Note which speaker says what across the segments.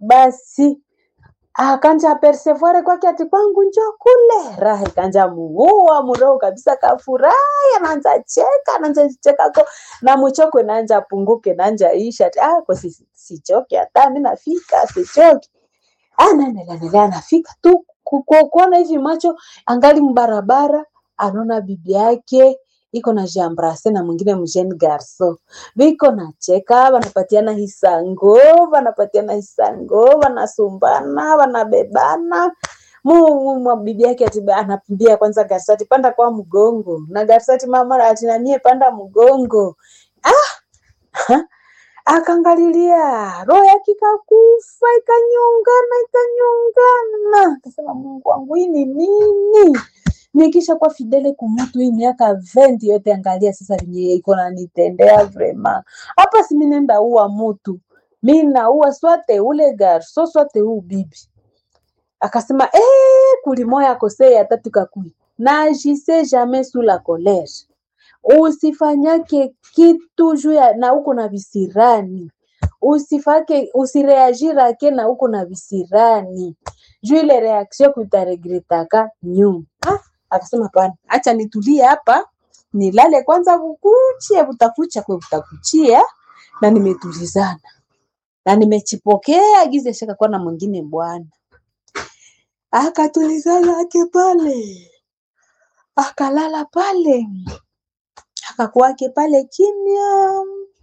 Speaker 1: basi akanja persevuare kwake ati kwangu njo kule raha ikanja muua muroho kabisa kafurahi anaanza cheka anaanza cheka ko na mchoko naanja punguke naanja isha ati ah kwa si, sichoke hata mimi nafika sichoke anaendelea endelea anafika tu ku- ku- kuona hivi macho angali mbarabara anaona bibi yake iko na jambrase na mwingine mjeni garso viko na cheka wanapatiana hisango wanapatiana hisango wanasumbana wanabebana Mu- mu- mu- bibi yake ati ba- anapimbia kwanza garsati panda kwa mgongo na garsati mama ati nanie panda mgongo ah akangalilia roho yake ikakufa ikanyongana ikanyongana akasema mungu wangu hii ni nini nikisha kwa fidele kumutu hii miaka 20 yote angalia sasa venye iko nanitendea vrema hapa si mimi nenda ua mutu mi naua swate ule garso swate huu bibi akasema eh, kulimoya kosei atatu kakui najise jamais sous la colère usifanyake kitu juu ya na uko na visirani usifake usireagirake na uko na visirani juu ile reaction kutaregretaka nyuma ah, akasema pana acha nitulie hapa nilale kwanza bukuchie butakucha kwe butakuchia na nimetulizana na nimechipokea gize shaka kuwa na mwingine bwana akatulizana ake pale akalala pale akakuwake pale kimya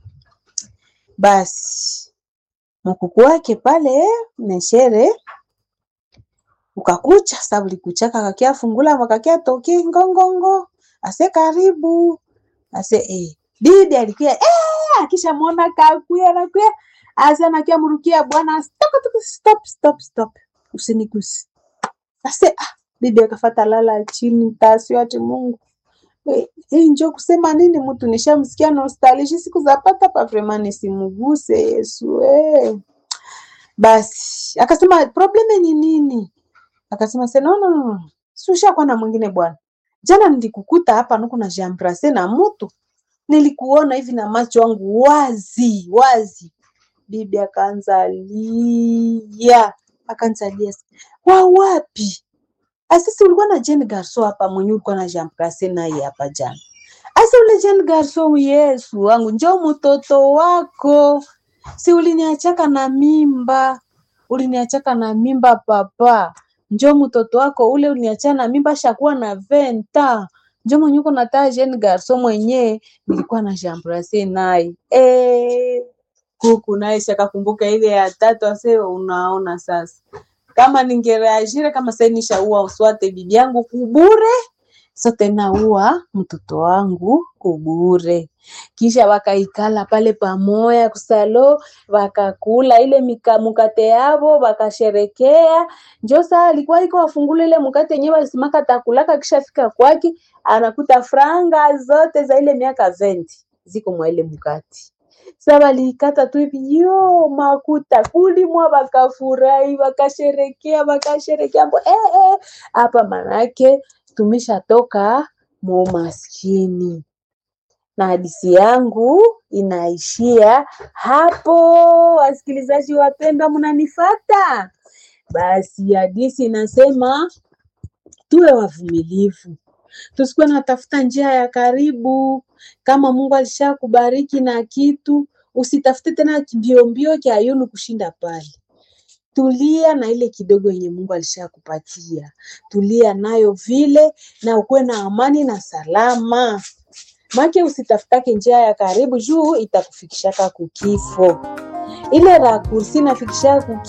Speaker 1: basi mkuku wake pale neshere ukakucha sa ulikuchaka kakia fungula makakia toki ngongongo ase karibu ase eh. bibi alikuya eh, akishamwona kakuya nakuya ase anakia mrukia bwana stop, stop, stop, stop. usinigusi ase ah, bibi akafata lala chini tasio ati mungu Eh, hii njo kusema nini mtu nishamsikia nostalgia siku za pata pa vrema nisimuguse Yesu eh. Basi akasema probleme ni nini? Akasema se no, no, no, no. Si ushakuwa na mwingine bwana. Jana nilikukuta hapa nuko na jambrase na mtu, nilikuona hivi na macho yangu wazi wazi. Bibi akaanza lia, akaanza lia, wa wapi? Asisi ulikuwa na Jane Garso hapa mwenye ulikuwa na Jean Place naye hapa jana. Asa ule Jane Garso, Yesu wangu, njoo mtoto wako. Si uliniachaka na mimba, uliniachaka na mimba papa. Njoo mtoto wako ule uliniachana na mimba shakuwa na venta. Njoo mwenye uko na taa Jane Garso mwenye nilikuwa na Jean Place naye. Eh, kuku naye shakakumbuka ile ya tatu ase unaona sasa kama ningereagire kama sasa nishaua uswate bibi yangu kubure sote naua mtoto wangu kubure kisha wakaikala pale pamoya kusalo wakakula ile mika, mukate yavo wakasherekea njo saa alikuwa iko wafungula ile mukate yenyewe walisimaka takulaka kisha fika kwake anakuta franga zote za ile miaka 20 ziko mwa ile mukate sa waliikata tu hivi yo makuta kulimwa, wakafurahi wakasherekea wakasherekea mbo eh, eh. Hapa manake tumeshatoka mu maskini, na hadisi yangu inaishia hapo. Wasikilizaji wapendwa, mnanifata? Basi hadisi inasema tuwe wavumilivu, tusikuwe natafuta njia ya karibu. Kama Mungu alishakubariki na kitu, usitafute tena mbiombio kya yulu kushinda pale. Tulia na ile kidogo yenye Mungu alishakupatia, tulia nayo vile, na ukuwe na amani na salama. Make usitafutake njia ya karibu, juu itakufikishaka kukifo. Ile rakursi inafikishaka kuki